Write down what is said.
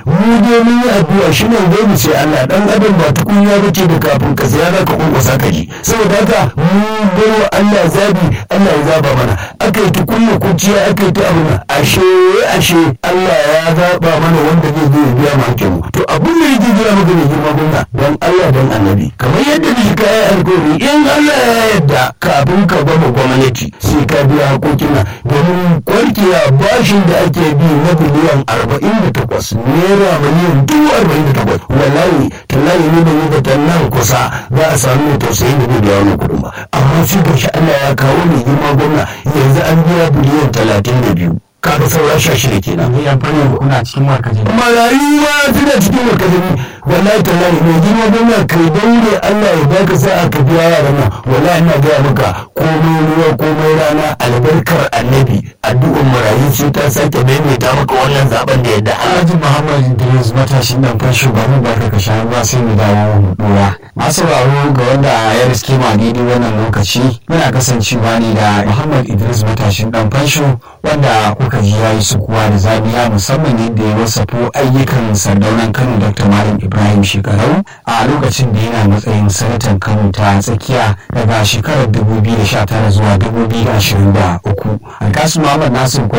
mu dai mun yi addu'a shi ne dai mu ce Allah dan adam ba tukunya bace da kafin ka saya za ka kunkusa ka ji saboda haka mu bawa Allah zabi Allah ya zaba mana aka yi tukunya kuciya aka yi ta abu na ashe ashe Allah ya zaba mana wanda zai zo ya biya mu hakkin mu to abin da yake jira maka ne girma gwamna dan Allah dan annabi kamar yadda da ka yi alkawari in Allah ya yarda kafin ka gama gwamnati sai ka biya hakokin nan domin kwarkiya bashin da ake bi na biliyan arba'in da takwas naira miliyan dubu arba'in da takwas wallahi tallahi ne da yi da nan kusa za a samu mai tausayin da bai biya wani kuɗin ba amma shi ga shi Allah ya kawo mai girma gwamna yanzu an biya biliyan talatin da biyu kaga saura sha shida kenan ni yan fannin kuna cikin markazi marayu ma suna cikin markazin wallahi tallahi mai girma gwamna kai daure Allah ya baka sa'a ka biya yaran nan wallahi ina gaya maka komai ruwa komai rana albarkar annabi addu'ar marayu sai ta sake maimaita maka wannan zaben da yadda Allah Alhaji Muhammad Idris matashin dan fan shugaban barka ka sha ruwa sai mu dawo mu dora. Masu sauraro ga wanda ya riske ma daidai wannan lokaci muna kasancewa ne da Muhammad Idris matashin dan fansho wanda kuka ji yayi sukuwa da zabiya musamman yadda ya wasafo ayyukan sardaunan Kano Dr. Malam Ibrahim Shekarau a lokacin da yana matsayin sanatan Kano ta tsakiya daga shekarar 2019 zuwa 2023. Alkasu Muhammad Nasir